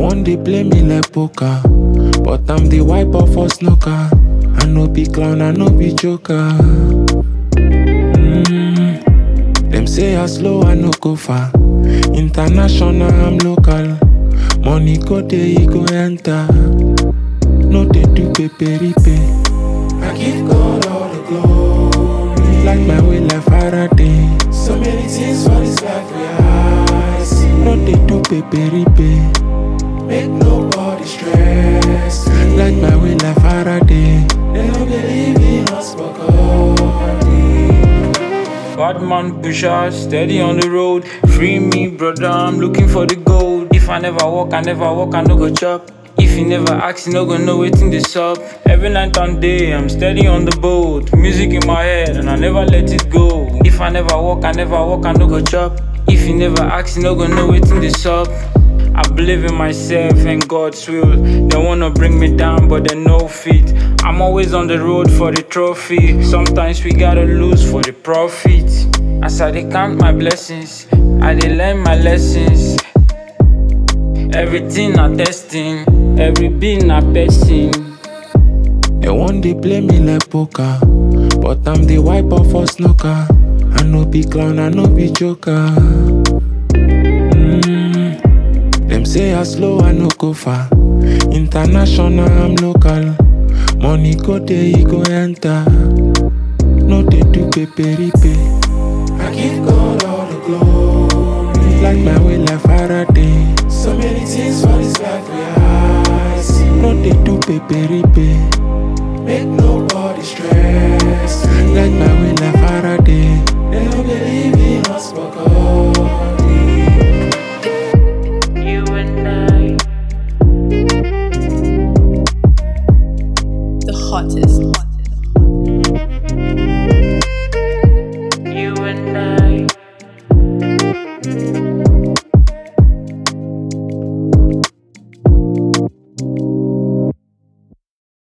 one dey play me like poker, but I'm the wipe off for snooker. I no be clown, I no be joker. Mm. Them say I slow, I no go far. International, I'm local. Money go there, e go enter. No dey do peperipe. I give God all the glory. Like my way, like Faraday. So many things for this life we I see. No dey do peperipe. Make nobody stress. me. Like my way, like Faraday. They no believe in us, but God. Bad man pusher, steady on the road. Free me, brother, I'm looking for the gold. If I never walk, I never walk, I no go chop. If you never ask, you no go know wetin dey sup. Every night and day, I'm steady on the boat. Music in my head, and I never let it go. If I never walk, I never walk, I no go chop. If you never ask, you no go know wetin dey sup. I believe in myself and God's will. They wanna bring me down, but they no fit. I'm always on the road for the trophy. Sometimes we gotta lose for the profit. As I dey count my blessings, I dey learn my lessons. Everything na testing, every beat na person. They one dey play me like poker, but I'm the wipe off for snooker. I no be clown, I no be joker. Mm. Them say I slow, I no go far. International, I'm local. Money go there, e go enter. No dey do peperipe. I give God all the glory. Like my way, like Faraday. So many things for this life we I see. No dey do peperipe. Make nobody stress. me. Like my way, like Faraday.